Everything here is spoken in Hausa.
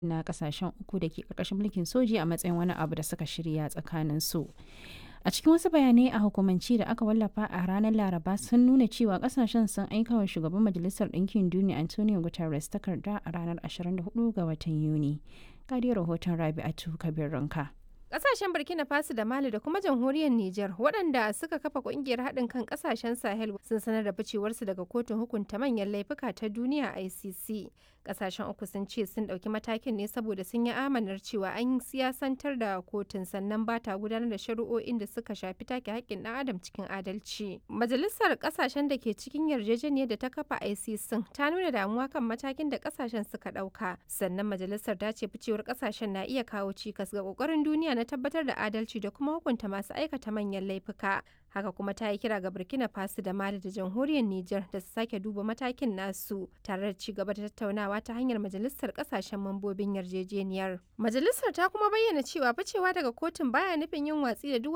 na kasashen uku da ke karkashin mulkin soji a matsayin wani abu da suka shirya tsakanin su. A cikin wasu bayanai a hukumanci da aka wallafa a ranar Laraba sun nuna cewa kasashen sun aika wa shugaban Majalisar Ɗinkin Duniya Antonio Guterres takarda a ranar 24 ga watan Yuni. Gadi rahoton Rabi'atu Kabir Ranka. Kasashen Burkina Faso da Mali da kuma jamhuriyar Nijar waɗanda suka kafa kungiyar haɗin kan kasashen Sahel sun sanar da ficewarsu daga kotun hukunta manyan laifuka ta duniya ICC. Kasashen uku sun ce sun ɗauki matakin ne saboda sun yi amanar cewa an siyasantar da kotun sannan ba ta gudanar da shari'o'in da suka shafi take haƙƙin ɗan adam cikin adalci. Majalisar kasashen da ke cikin yarjejeniyar da ta kafa ICC ta nuna damuwa kan matakin da kasashen suka ɗauka. Sannan majalisar ta ce ficewar kasashen na iya kawo cikas ga ƙoƙarin duniya na tabbatar da adalci da kuma hukunta masu aikata manyan laifuka. Haka kuma ta yi kira ga Burkina Faso da Mali da jamhuriyar Nijar da su sake duba matakin nasu tare da ci gaba da tattaunawa ta hanyar majalisar kasashen mambobin yarjejeniyar. Majalisar ta kuma bayyana cewa ficewa daga kotun baya nufin yin watsi da duk